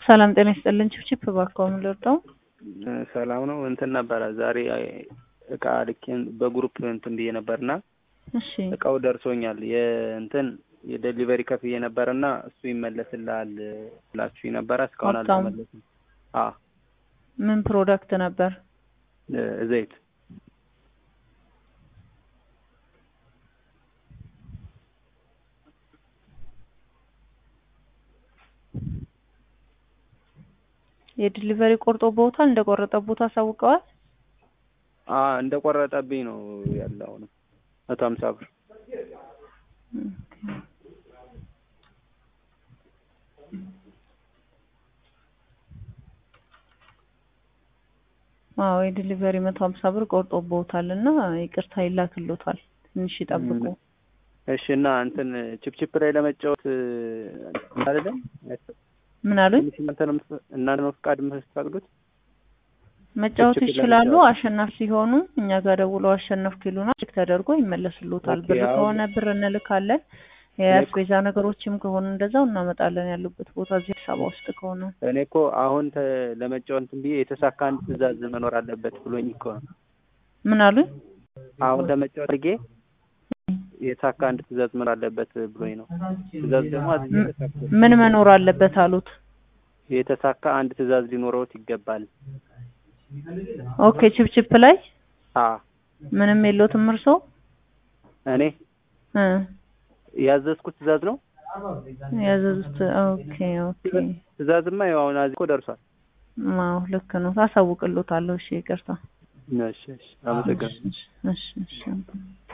ሰላም ጤና ይስጥልን። ችፕችፕ እባክዎ ምን ልርዳው? ሰላም ነው። እንትን ነበረ ዛሬ እቃ ልኬን በግሩፕ እንትን ብዬ ነበርና እሺ እቃው ደርሶኛል። የእንትን የዴሊቨሪ ከፍዬ ነበርና እሱ ይመለስልሃል ብላችሁ ነበረ። እስካሁን ሀብታሙ። አልተመለስም። አ ምን ፕሮዳክት ነበር? ዘይት የዲሊቨሪ ቆርጦ ቦታል እንደቆረጠ ቦታ አሳውቀዋል። አ እንደቆረጠብኝ ነው ያለው ነው መቶ ሀምሳ ብር አዎ የዲሊቨሪ መቶ ሀምሳ ብር ቆርጦ ቦታል እና ይቅርታ ይላክሎታል። ትንሽ ይጠብቁ። እሺ እና እንትን ቺፕቺፕ ላይ ለመጫወት አይደለም ምን አሉኝ? እናንተ ነው የምትፈ- እናንተ ነው ፍቃድ የምትፈቅዱት? መጫወት ችፕችፕ ይችላሉ። ለመጫወት። አሸናፊ ሲሆኑ እኛ ጋር ደውለው አሸነፍኩ ይሉና ቼክ ተደርጎ ይመለስሎታል። ኦኬ፣ ብር አሁን- ከሆነ ብር እንልካለን። የአስቤዛ ነገሮችም ከሆኑ እንደዛው እናመጣለን። ያሉበት ቦታ እዚህ አዲስ አበባ ውስጥ ከሆነ እኔ እኮ አሁን ተ- ለመጫወት እንትን ብዬ የተሳካ አንድ ትዕዛዝ መኖር አለበት ብሎኝ እኮ ነው። ምን አሉኝ? አሁን ለመጫወት አድርጌ የተሳካ አንድ ትዕዛዝ መኖር አለበት ብሎኝ ነው። ትዕዛዝ ደግሞ አዝዤ ም- ተሳክቶ- ምን መኖር አለበት አሉት? የተሳካ አንድ ትዕዛዝ ሊኖረውት ይገባል። ኦኬ ችፕችፕ ላይ አ ምንም የለውትም እርሶ? እኔ እ ያዘዝኩት ትዕዛዝ ነው። ያዘዙት ኦኬ ኦኬ። ትዕዛዝማ ያው አሁን አዚ እኮ ደርሷል። አዎ ልክ ነው። ታሳውቅሎታለሁ። እሺ ይቅርታ። እሺ እሺ፣ አመሰግናለሁ። እሺ እሺ እሺ